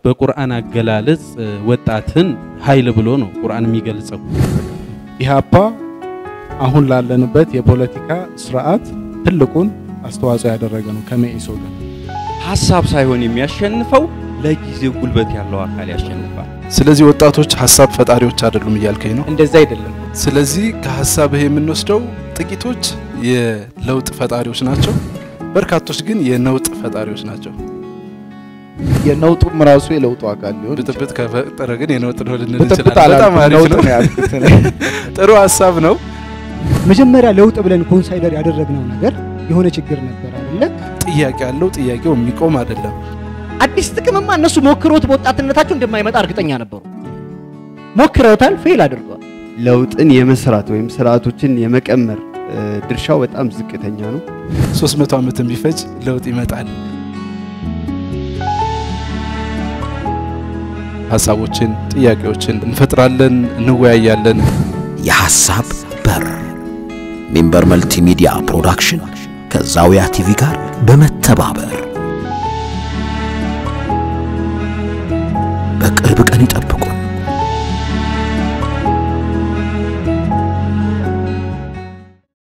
በቁርአን አገላለጽ ወጣትን ኃይል ብሎ ነው ቁርአን የሚገልጸው። ኢህአፓ አሁን ላለንበት የፖለቲካ ስርዓት ትልቁን አስተዋጽኦ ያደረገ ነው ከመኢሶ ጋር። ሀሳብ ሳይሆን የሚያሸንፈው ለጊዜው ጉልበት ያለው አካል ያሸንፋል። ስለዚህ ወጣቶች ሀሳብ ፈጣሪዎች አይደሉም እያልከኝ ነው? እንደዛ አይደለም። ስለዚህ ከሀሳብህ የምንወስደው ጥቂቶች የለውጥ ፈጣሪዎች ናቸው፣ በርካቶች ግን የነውጥ ፈጣሪዎች ናቸው። የነውጡም ራሱ የለውጡ አካል ሊሆን ብጥብጥ ከፈጠረ ግን የነውጥ ነው ልንል ብጥብጥ እንችላለን። በጣም አላልኩም፣ አሪፍ ነውጥ ነው። ነው ያልኩት እኔ። ጥሩ ሀሳብ ነው። መጀመሪያ ለውጥ ብለን ኮንሳይደር ያደረግነው ነገር የሆነ ችግር ነበር አይደለ? ጥያቄ ያለው ጥያቄው የሚቆም አይደለም። አዲስ ጥቅምማ እነሱ ሞክረውት በወጣትነታቸው እንደማይመጣ እርግጠኛ ነበሩ። ሞክረውታል፣ ፌል አድርገዋል። ለውጥን የመስራት ወይም ስርዓቶችን የመቀመር እ፣ ድርሻው በጣም ዝቅተኛ ነው። 300 ዓመትን ቢፈጅ ለውጥ ይመጣል። ሀሳቦችን፣ ጥያቄዎችን እንፈጥራለን፣ እንወያያለን። የሐሳብ በር ሚንበር መልቲሚዲያ ፕሮዳክሽን ከዛውያ ቲቪ ጋር በመተባበር በቅርብ ቀን ይጠብቁ።